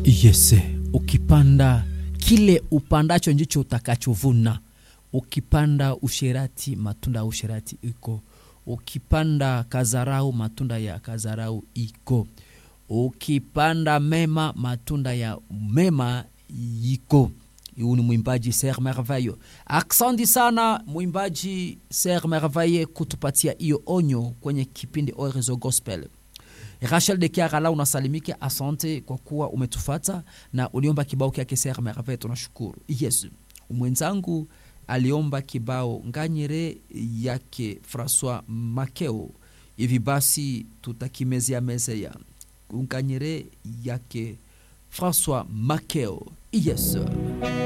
Yes, ukipanda kile upandacho ndicho utakachovuna. Ukipanda usherati, matunda ya usherati iko. Ukipanda kazarau, matunda ya kazarau iko. Ukipanda mema, matunda ya mema iko. Huyu ni mwimbaji Ser Merveille. Aksanti sana mwimbaji Ser Merveille kutupatia hiyo onyo kwenye kipindi Orezo Gospel. Rachel de Kiarala unasalimika, asante kwa kuwa umetufata na uliomba kibao kyake Ser Merveille, tunashukuru. Yes, mwenzangu aliomba kibao nganyere yake Francois Makeo. Hivi basi tutakimezea mezea nganyere yake Francois Makeo. Yes.